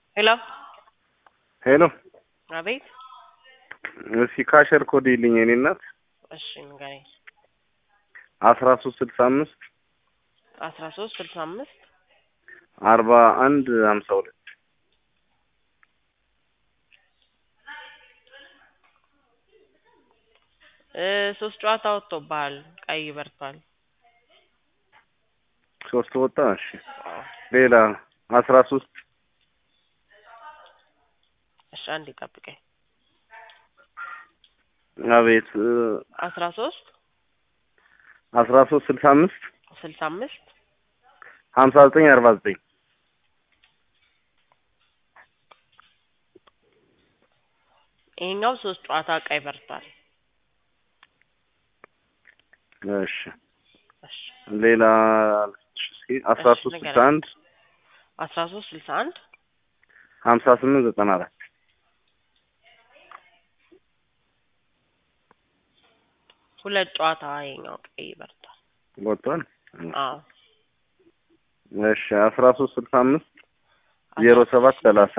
ሄሎ ሄሎ አቤት። እስኪ ካሸር ኮድ ይልኝ የኔ እናት እሺ ንገረኝ። አስራ ሶስት ስልሳ አምስት አስራ ሶስት ስልሳ አምስት አርባ አንድ ሀምሳ ሁለት እ ሶስት ጨዋታ ወጥቶብሃል። ቀይ በርቷል። ሶስት ወጣ። እሺ ሌላ አስራ ሶስት እሺ አንዴ ጠብቀኝ። አቤት አስራ ሶስት አስራ ሶስት ስልሳ አምስት ስልሳ አምስት ሀምሳ ዘጠኝ አርባ ዘጠኝ ይሄኛው ሶስት ጨዋታ ቀይ በርቷል። እሺ እሺ ሌላ እስኪ አስራ እሺ፣ ሶስት ንገረኝ። ስልሳ አንድ አስራ ሶስት ስልሳ አንድ ሀምሳ ስምንት ዘጠና አራት ሁለት ጨዋታ ይሄኛው ቀይ በርቷል። ወጥቷል። አዎ እሺ አስራ ሶስት ስልሳ አምስት ዜሮ ሰባት ሰላሳ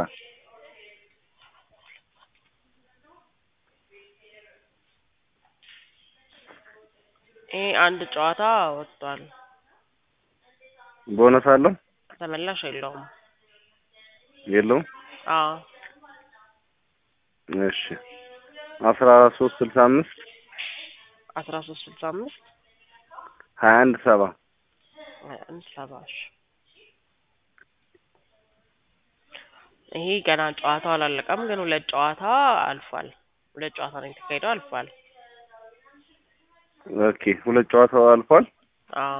ይሄ አንድ ጨዋታ ወጥቷል። ቦነስ አለው ተመላሽ የለውም። የለውም? አዎ እሺ አስራ ሶስት ስልሳ አምስት አስራ ሶስት ስልሳ አምስት ሀያ አንድ ሰባ አንድ ሰባ እሺ። ይሄ ገና ጨዋታው አላለቀም፣ ግን ሁለት ጨዋታ አልፏል። ሁለት ጨዋታ ነው የተካሄደው፣ አልፏል። ኦኬ ሁለት ጨዋታው አልፏል። አዎ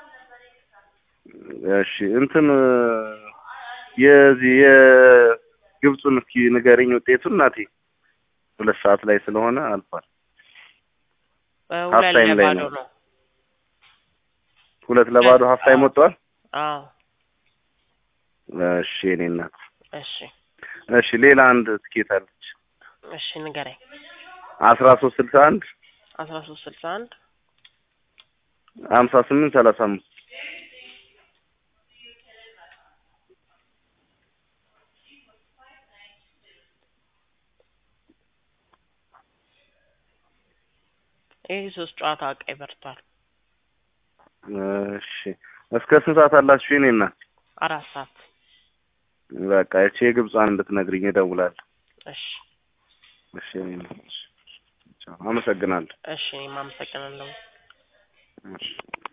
እሺ እንትን የዚህ የግብፁን እስኪ ንገረኝ ውጤቱን እናቴ። ሁለት ሰዓት ላይ ስለሆነ አልፏል። ሁለት ታይም ላይ ለባዶ ነው። ነው። ሁለት ለባዶ ሀፍ ታይም ወጥቷል። አዎ እሺ የኔ እናት እሺ እሺ ሌላ አንድ ትኬት አለች እሺ ንገረኝ። አስራ ሶስት ስልሳ አንድ አስራ ሶስት ስልሳ አንድ ሀምሳ ስምንት ሰላሳ አምስት ይህ ሶስት ጨዋታ ቀይ በርቷል። እሺ እስከ ስንት ሰዓት አላችሁ የኔ እናት? አራት ሰዓት በቃ እቺ የግብጿን እንድትነግሪኝ እደውላለሁ። እሺ እሺ የኔ እናት። እሺ፣ ቻው፣ አመሰግናለሁ። እሺ እኔም አመሰግናለሁ። እሺ